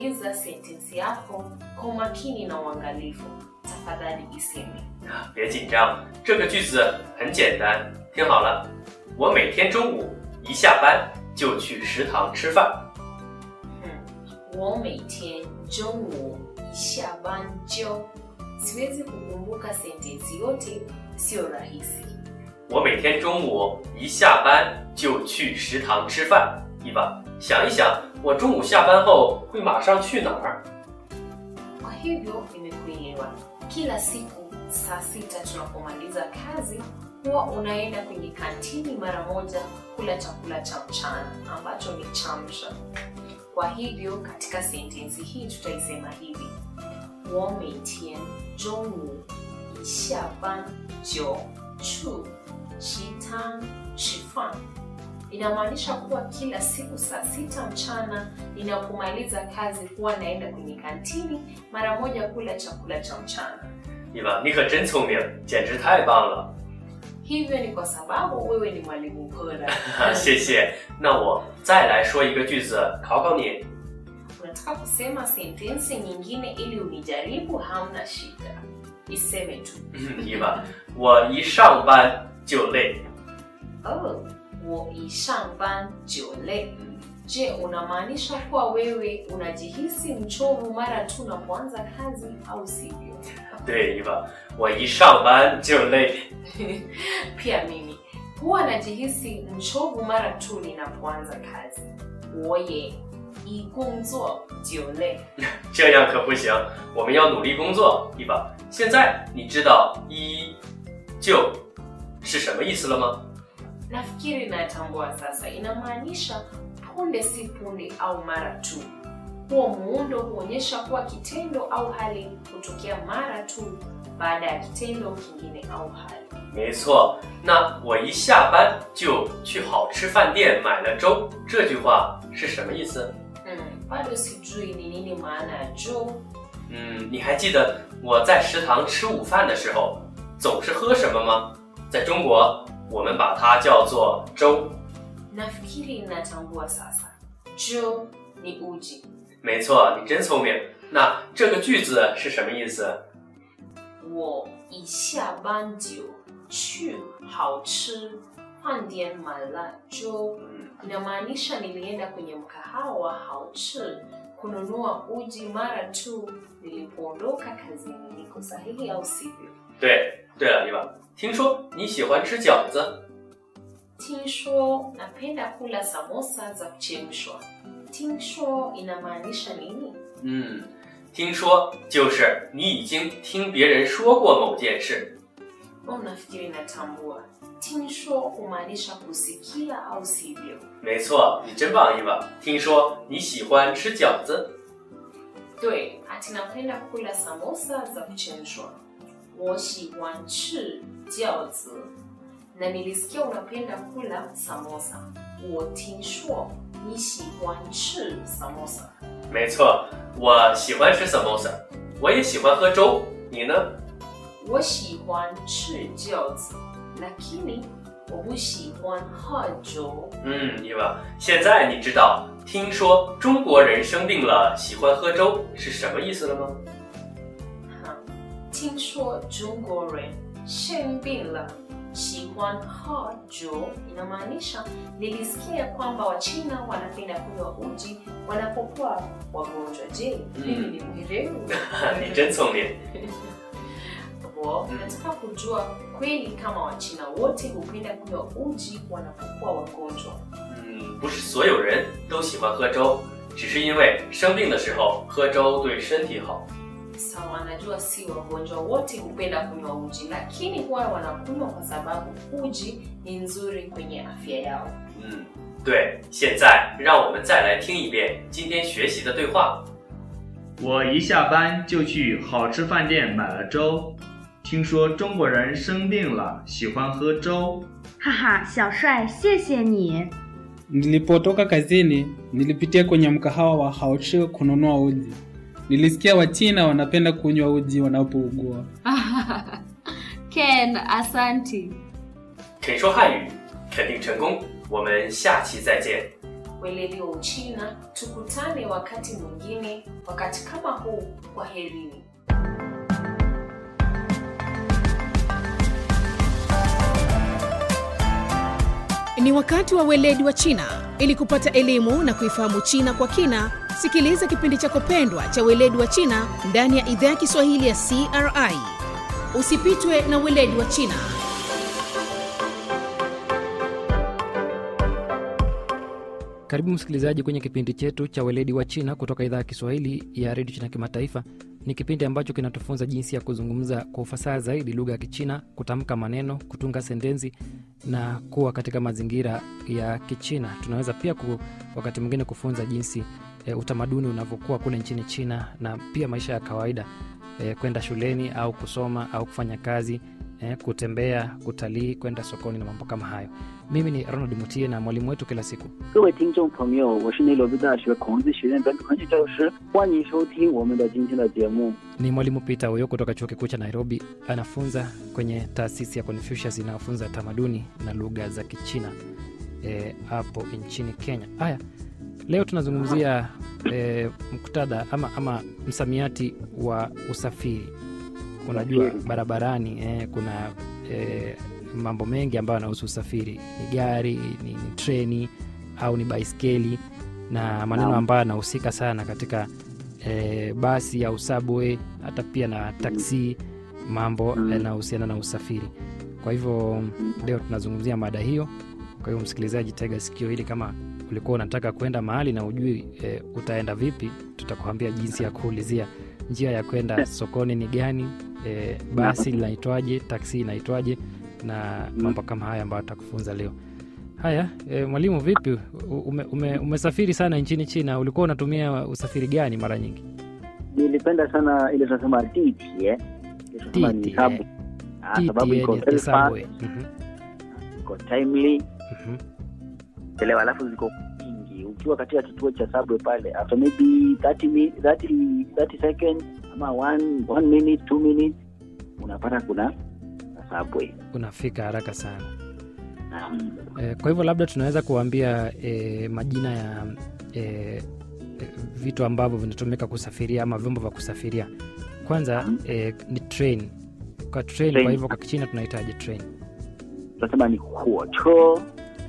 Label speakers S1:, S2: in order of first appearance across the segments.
S1: iza sentensi yako kwa umakini na uangalifu. Tafadhali iseme.
S2: 别紧张，这个句子很简单，听好了，我每天中午一下班就去食堂吃饭。
S1: 我每天中午一下班就 siwezi kukumbuka sentensi yote, sio rahisi.
S2: 我每天中午一下班就去食堂吃饭。伊娃，想一想，我中午下班后会马上去哪儿？
S1: Kwa hivyo nimekuelewa. Kila siku saa sita tunapomaliza kazi huwa unaenda kwenye kantini mara moja kula chakula cha mchana ambacho ni chamsha. Kwa hivyo katika sentensi hii tutaisema hivi: 我每天中午一下班就去食堂吃饭。Inamaanisha kuwa kila siku saa sita mchana ninapomaliza kazi huwa naenda kwenye kantini mara moja kula chakula cha mchana.
S2: 伊娃，你可真聪明，简直太棒了！
S1: Hivyo ni kwa sababu wewe ni mwalimu bora.
S2: 谢谢。那我再来说一个句子考考你。
S1: Unataka kusema sentensi nyingine ili unijaribu? Hamna shida, iseme tu.
S2: 伊娃，我一上班就累。
S1: Oh, 我一上班就累。Je, unamaanisha kuwa wewe unajihisi mchovu mara tu unapoanza kazi au sivyo?
S2: 对，伊娃，我一上班就累。
S1: Pia mimi huwa najihisi mchovu mara tu ninapoanza kazi. 我也一工作就累。
S2: 这样可不行，我们要努力工作，伊娃。现在你知道“一就”是什么意思了吗？
S1: Nafikiri natambua sasa, inamaanisha punde si punde au mara tu. Huo muundo huonyesha kuwa kitendo au hali hutokea mara tu baada ya kitendo kingine au hali.
S2: 没错，那我一下班就去好吃饭店买了粥，这句话是什么意思？
S1: Hmm, bado sijui ni nini maana ya jo.
S2: 嗯，你还记得我在食堂吃午饭的时候总是喝什么吗？在中国，我们把它叫做粥。
S1: Nafikiri natambua sasa. Jo ni uji.
S2: 没错，你真聪明。那这个句子是什么意思？
S1: 我一下班就去好吃饭店买了粥。
S2: 嗯，
S1: Inamaanisha nilienda kwenye mkahawa hauchi kununua uji mara tu nilipoondoka kazini. Niko sahihi au sivyo?
S2: 对。对了，伊娃，听说你喜欢吃饺子，
S1: Tinsho napenda kula samosa za kuchemshwa. Tinsho inamaanisha nini?
S2: 嗯，听说就是你已经听别人说过某件事。
S1: Au nafikiri natambua. Tinsho humaanisha kusikia au sivyo?
S2: 没错，你真棒，伊娃。听说你喜欢吃饺子，
S1: 对ati napenda kula samosa za kuchemshwa 我喜欢吃饺子 na nilisikia unapenda kula samosa 我听说你喜欢吃 samosa
S2: 没错，我喜欢吃 samosa，我也喜欢喝粥。你呢？
S1: 我喜欢吃饺子 lakini 我不喜欢喝粥
S2: 嗯，伊娃，现在你知道听说中国人生病了喜欢喝粥是什么意思了吗？
S1: Ha. 听说中国人生病了喜欢喝粥 inamaanisha nilisikia kwamba wachina wanapenda kunywa uji wanapokuwa wagonjwa je mimi ni mwerevu
S2: 你真聪明。
S1: Bo, nataka kujua kweli kama wachina wote hupenda kunywa uji wanapokuwa wagonjwa
S2: 嗯，不是所有人都喜欢喝粥，只是因为生病的时候喝粥对身体好。
S1: sawa najua si wagonjwa wote hupenda kunywa uji lakini huwa wanakunywa kwa sababu uji ni nzuri kwenye afya yao
S2: 嗯，对。现在让我们再来听一遍今天学习的对话。
S3: 我一下班就去好吃饭店买了粥。听说中国人生病了喜欢喝粥。
S4: 哈哈，小帅，谢谢你。
S5: Nilipotoka kazini, nilipitia kwenye mkahawa wa Haochi kununua uji. Nilisikia Wachina wanapenda kunywa uji wanapougua.
S4: Ken, asanti.
S2: 肯说汉语，肯定成功。我们下期再见。
S1: weledi wa Uchina. Tukutane wakati mwingine, wakati kama huu. Kwaherini.
S6: Ni wakati wa weledi wa China. Ili kupata elimu na kuifahamu China kwa kina, sikiliza kipindi chako pendwa cha weledi wa China ndani ya idhaa ya Kiswahili ya CRI. Usipitwe na weledi wa China.
S7: Karibu msikilizaji kwenye kipindi chetu cha weledi wa China kutoka idhaa ya Kiswahili ya redio China Kimataifa. Ni kipindi ambacho kinatufunza jinsi ya kuzungumza kwa ufasaha zaidi lugha ya Kichina, kutamka maneno, kutunga sentensi na kuwa katika mazingira ya Kichina. Tunaweza pia ku, wakati mwingine kufunza jinsi e, utamaduni unavyokuwa kule nchini China na pia maisha ya kawaida e, kwenda shuleni au kusoma au kufanya kazi e, kutembea, kutalii, kwenda sokoni na mambo kama hayo. Mimi ni Ronald Mutie na mwalimu wetu kila siku
S8: 各位听众朋友，我是内罗毕大学孔子学院本土汉语教师，欢迎收听我们的今天的节目。
S7: ni mwalimu Peter huyo kutoka chuo kikuu cha Nairobi. Anafunza kwenye taasisi ya Confucius inayofunza tamaduni na lugha za Kichina eh, hapo nchini Kenya. Haya, leo tunazungumzia eh, muktadha ama, ama msamiati wa usafiri. Unajua
S8: Usafiri.
S7: barabarani eh, kuna eh, mambo mengi ambayo yanahusu usafiri, ni gari, ni, ni treni au ni baiskeli na maneno
S8: Naam.
S7: ambayo yanahusika sana katika e, basi au subway hata pia na taksi mambo
S8: Mm.
S7: yanayohusiana na usafiri kwa hivyo leo tunazungumzia mada hiyo kwa hiyo msikilizaji tega sikio hili kama ulikuwa unataka kwenda mahali na ujui e, utaenda vipi tutakuambia jinsi ya kuulizia njia ya kwenda sokoni ni gani e, basi linaitwaje taksi inaitwaje na
S8: Mm.
S7: mambo kama haya ambayo tutakufunza leo haya e, mwalimu vipi U- ume, ume, umesafiri sana nchini china ulikuwa unatumia usafiri gani mara nyingi
S8: Nilipenda sana ile tunasema ditie, ile tunasema ni
S7: Ditie.
S8: subway. Ah, sababu
S7: TTA
S8: iko
S7: ni
S8: very
S7: subway.
S8: fast,
S7: Mhm,
S8: iko timely,
S7: mhm.
S8: elewa, alafu ziko nyingi. Ukiwa katika kituo cha subway pale, after maybe 30 mi- 30 30 seconds ama one, one minute, two minutes unapata kuna na subway.
S7: unafika haraka sana
S8: Naam.
S7: e, kwa hivyo labda tunaweza kuambia e, majina ya e, e, vitu ambavyo vinatumika kusafiria ama vyombo vya kusafiria kwanza e, ni train kwa train,
S8: Train.
S7: kwa hivyo kwa kichina tunahitaji train
S8: Tunasema ni huocho,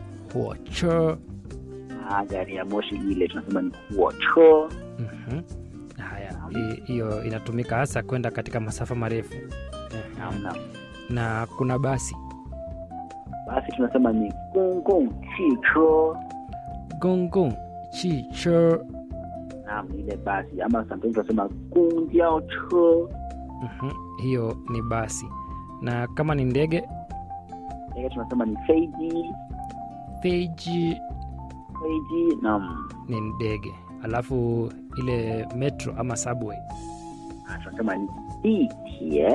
S7: huocho
S8: ah, gari ya moshi ile tunasema ni huocho.
S7: Mhm. haya hi- hiyo inatumika hasa kwenda katika masafa marefu Eh,
S8: Naam, naam.
S7: na kuna basi
S8: Basi tunasema ni gongong chicho.
S7: gongong chicho
S8: Naam, ni ile basi ama sometimes tunasema gongjao cho.
S7: Mhm. hiyo ni basi na kama ni ndege
S8: Ndege tunasema ni feiji,
S7: feiji
S8: feiji. Naam,
S7: ni ndege alafu ile metro ama subway
S8: Ah, tunasema ni ditie.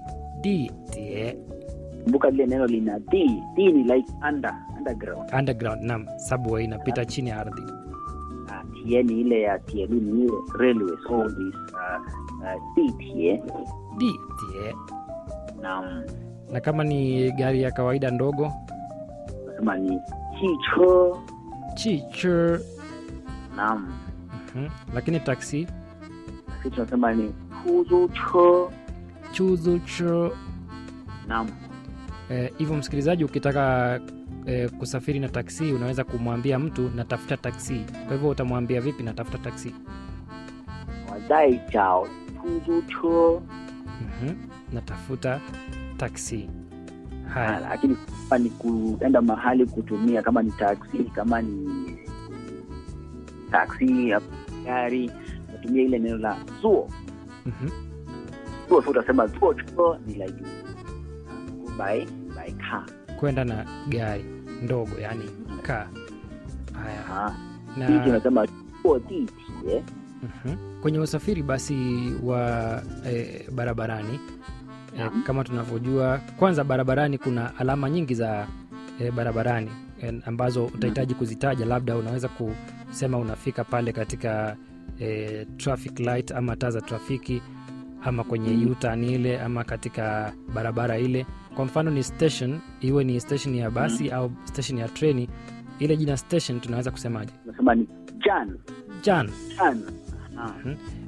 S7: DTA,
S8: Kumbuka lile neno lina d. D ni like under, underground.
S7: underground nam subway inapita chini ya ardhi
S8: Ah, tie ni ile ya tielu ni ile railways, all this uh, uh, ditie.
S7: DTA.
S8: Naam,
S7: na kama ni gari ya kawaida ndogo
S8: tunasema ni chicho.
S7: chicho
S8: Naam,
S7: Mhm. lakini taksi
S8: sisi tunasema ni huzucho.
S7: chuzucho
S8: Naam,
S7: Eh, hivyo msikilizaji ukitaka eh, kusafiri na taksi unaweza kumwambia mtu natafuta taksi kwa hivyo utamwambia vipi natafuta taksi
S8: 我在找出租车。
S7: Mhm. natafuta taksi
S8: Ah,
S7: haya
S8: lakini kama ni kuenda mahali kutumia kama ni taksi kama ni taksi ya gari natumia ile neno la zuo
S7: Mhm.
S8: zuo so utasema zuo chuo ni like by by car
S7: kwenda na gari ndogo yani kaa haya
S8: ah hiki
S7: na
S8: unasema zuo ditie
S7: Mhm. kwenye usafiri basi wa eh, barabarani eh,
S8: Naam.
S7: kama tunavyojua kwanza barabarani kuna alama nyingi za eh, barabarani eh, ambazo utahitaji kuzitaja labda unaweza kusema unafika pale katika eh, traffic light ama taa za trafiki ama kwenye
S8: Mm.
S7: U-turn ile ama katika barabara ile kwa mfano ni station iwe ni station ya basi au station ya treni ile jina station tunaweza kusemaje
S8: unasema ni jan
S7: jan
S8: jan ah.